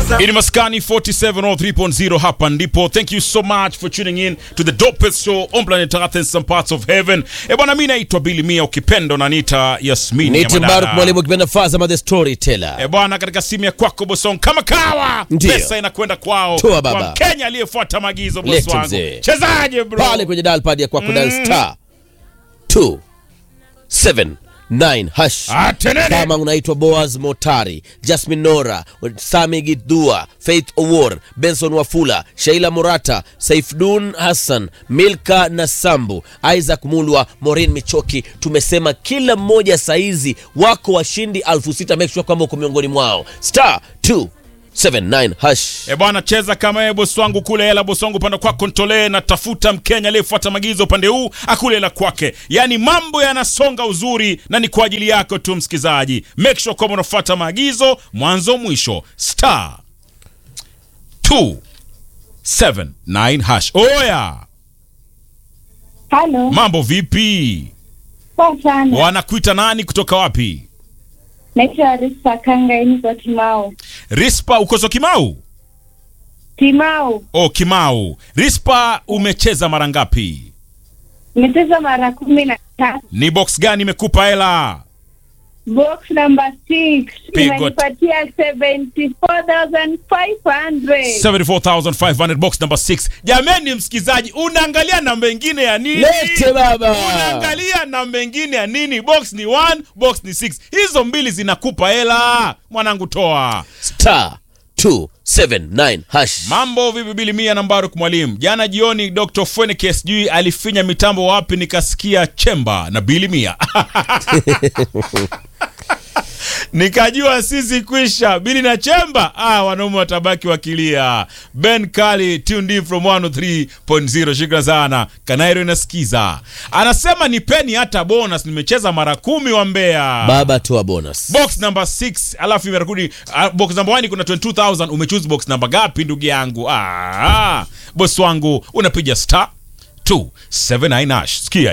Ini Maskani 4703.0 hapa ndipo. Thank you so much for tuning in to the dopest show on planet Earth and some parts of heaven. E bwana, mimi naitwa Billy Mia, ukipenda unaniita Yasmini ya Niti Madada. Mbaruk mwalimu kipenda Fazama the storyteller. E bwana, katika simu ya kwako Bosong kama kawa, Ndiyo. pesa inakwenda kwao Toa baba. kwa Mkenya aliyefuata maagizo. Boss Lete wangu, mzee. chezaje bro? Pale kwenye dial pad ya kwako dial star 279 hash. Atenene. Kama unaitwa Boaz Motari, Jasmine Nora, Sami Gidua, Faith Owor, Benson Wafula, Sheila Murata, Saifdun Hassan, Milka Nasambu, Isaac Mulwa, Maureen Michoki. Tumesema kila mmoja saizi wako washindi elfu sita. Make sure kwamba uko miongoni mwao. Star 279 hash. E bwana, cheza kama yeye bosi wangu kule hela. Bosi wangu upande kwako ntolee, na tafuta Mkenya aliyefuata maagizo upande huu akule hela kwake. Yaani mambo yanasonga uzuri, na ni kwa ajili yako tu msikizaji. Make sure kwamba unafuata maagizo mwanzo mwisho. Star 279 hash. Oya, Halo, mambo vipi? poa sana. Wanakuita nani kutoka wapi? Naitwa Rispa Kanga, niko Timau. Rispa, ukoso Kimau? Timau, Oh, Kimau. Rispa, umecheza mara ngapi? nimecheza mara kumi na tatu. Ni box gani imekupa hela? Box number six Pigo. imenipatia 74,500. 74500 box number 6 jameni msikizaji unaangalia namba ingine ya nini Lete baba. unaangalia namba ingine ya nini box ni 1 box ni 6 hizo mbili zinakupa hela mwanangu toa Star 279 hash. mambo vipi bili mia na mbaruk mwalimu jana jioni dr fweneke sijui alifinya mitambo wapi nikasikia chemba na bili mia nikajua sisi kwisha bili na chemba ah, wanaume watabaki wakilia ben kali tuned in from 103.0 shukran sana kanairo inasikiza anasema nipeni hata bonus nimecheza mara kumi wa mbea Baba toa bonus. box number 6 alafu imerudi uh, box number 1 kuna 22000 umechoose box number gapi ndugu yangu ah, boss wangu unapiga star 279 hash sikia